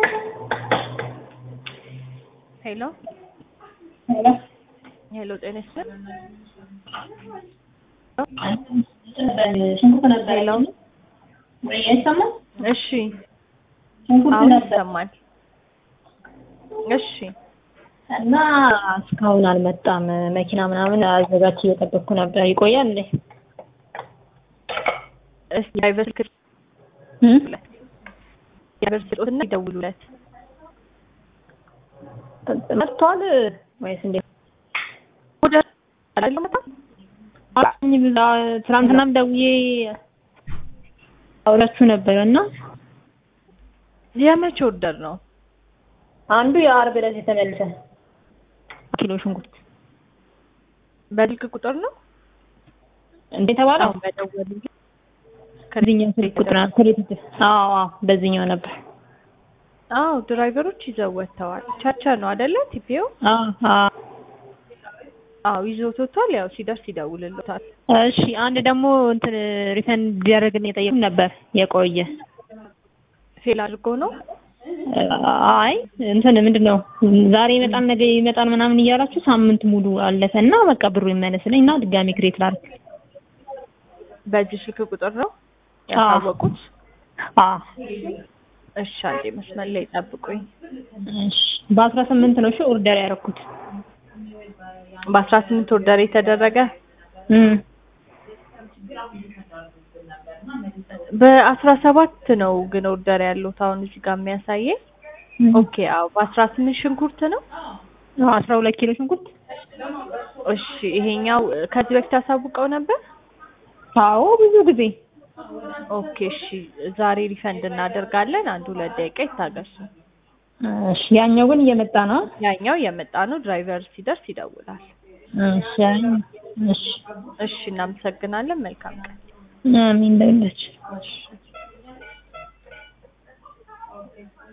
ሄሎ ሄሎ፣ ጤና ይስጥልኝ። ሽንኩርት ነበር ሄሎ፣ ወይ አይሰማም? እሺ፣ ሽንኩርት አሁን ነበር ይሰማል። እሺ፣ እና እስካሁን አልመጣም። መኪና ምናምን አዘጋጅ እየጠበቅኩ ነበር። ይቆያል እንዴ? እስኪ ድራይቨር ስልክ እም? ድራይቨር ስልኮትና ይደውሉለት። መጥቷል ወይስ እንዴ? ወደ አይደለም መጣ አላኝ ብላ ትናንትናም ደውዬ አውራችሁ ነበር እና የመቼ ኦርደር ነው? አንዱ የአርብ ዕለት የተመለሰ ኪሎ ሽንኩርት በስልክ ቁጥር ነው እንዴ ተባለ። አሁን በደወሉ ከዚህኛው ስልክ ቁጥር ነው ከቤት አዎ አዎ በዚህኛው ነበር። አዎ ድራይቨሮች ይዘው ወጥተዋል። ቻቻ ነው አይደለ? ቲፒኦ አዎ አዎ አዎ ይዞት ወጥቷል። ያው ሲደርስ ይደውልልታል። እሺ አንድ ደግሞ እንትን ሪፈንድ እንዲያደርግን የጠየቁን ነበር የቆየ ፌል አድርጎ ነው አይ እንትን ምንድን ነው ዛሬ ይመጣል ነገ ይመጣል ምናምን እያላችሁ ሳምንት ሙሉ አለፈ እና በቃ ብሩ ይመለስልኝ እና ድጋሚ ክሬት ላድርግ። በእጅ ስልክ ቁጥር ነው አዎ። ያሳወቁት። አዎ እሺ አንዴ መስመር ላይ ጠብቁኝ። እሺ በአስራ ስምንት ነው እሺ ኦርደር ያደረኩት። በአስራ ስምንት ኦርደር የተደረገ እም በአስራ ሰባት ነው ግን ኦርደር ያሉት አሁን እዚህ ጋር የሚያሳየኝ። ኦኬ አዎ በአስራ ስምንት ሽንኩርት ነው። አስራ ሁለት ኪሎ ሽንኩርት እሺ ይሄኛው ከዚህ በፊት አሳውቀው ነበር። አዎ ብዙ ጊዜ ኦኬ እሺ ዛሬ ሪፈንድ እናደርጋለን። አንድ ሁለት ደቂቃ ይታገሱ። እሺ ያኛው ግን እየመጣ ነው። ያኛው የመጣ ነው። ድራይቨር ሲደርስ ይደውላል። እሺ እሺ እሺ እናመሰግናለን። መልካም ቀን። አሚን ለሁላችን። እሺ